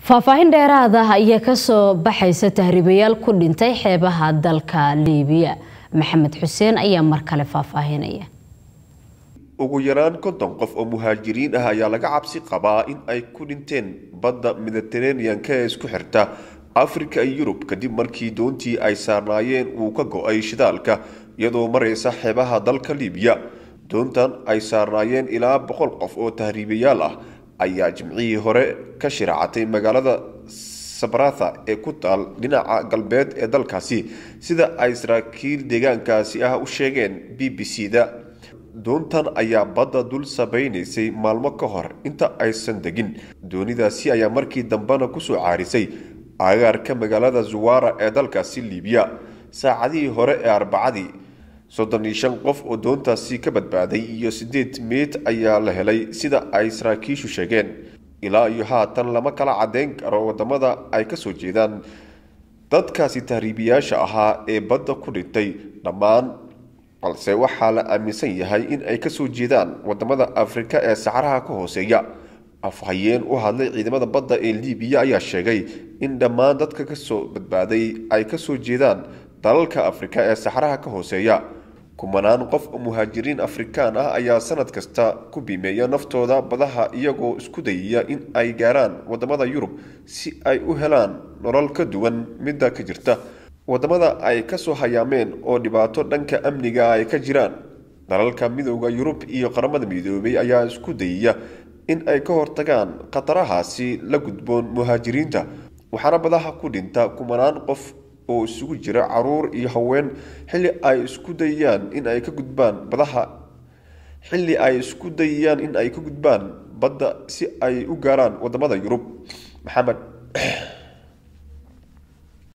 faahfaahin dheeraad ah ayaa kasoo baxaysa tahriibayaal ku dhintay xeebaha dalka liibiya maxamed xuseen ayaa mar kale faahfaahinaya ugu yaraan konton qof oo muhaajiriin ah ayaa laga cabsi qabaa in ay ku dhinteen badda mediteranean-ka ee isku xirta afrika iyo yurub kadib markii doontii ay saarnaayeen uu ka go-ay shidaalka iyadoo maraysa xeebaha dalka liibiya doontan ay saarnaayeen ilaa boqol qof oo tahriibayaal ah ayaa jimcihii hore ka shiraacatay magaalada sabratha ee ku taal dhinaca galbeed ee dalkaasi sida ay saraakiil deegaankaasi ah u sheegeen b b c da doontan ayaa badda dul sabaynaysay maalmo ka hor inta aysan degin doonidaasi ayaa markii dambena kusoo caarisay agaarka magaalada zuwara ee dalkaasi liibiya saacadihii hore ee arbacadii soddon iyo shan qof oo doontaasi ka badbaaday iyo siddeed meyd ayaa la helay sida ay saraakiishu sheegeen ilaa iyo haatan lama kala caddeyn karo wadamada ay kasoo jeedaan dadkaasi tahriibiyaasha ahaa ee badda ku dhintay dhammaan balse waxaa la aaminsan yahay in ay kasoo jeedaan wadamada afrika ee saxaraha ka hooseeya afhayeen u hadlay ciidamada badda ee liibiya ayaa sheegay in dhammaan dadka kasoo badbaaday ay kasoo jeedaan dalalka afrika ee saxaraha ka hooseeya kumanaan qof oo muhaajiriin afrikaan ah ayaa sanad kasta ku biimeeya naftooda badaha iyagoo isku dayaya in ay gaaraan wadamada yurub si ay u helaan nolol ka duwan midda ka jirta wadamada ay kasoo hayaameen oo dhibaato dhanka amniga ay ka jiraan dalalka midooda yurub iyo qaramada midoobay ayaa isku dayaya in ay ka hortagaan khatarahaasi la gudboon muhaajiriinta waxaana badaha ku dhinta kumanaan qof oo isugu jira caruur iyo haween xilli ay isku dayayaan in ay ka gudbaan badaha xilli ay isku dayayaan in ay ka gudbaan badda si ay u gaaraan wadamada yurub maxamed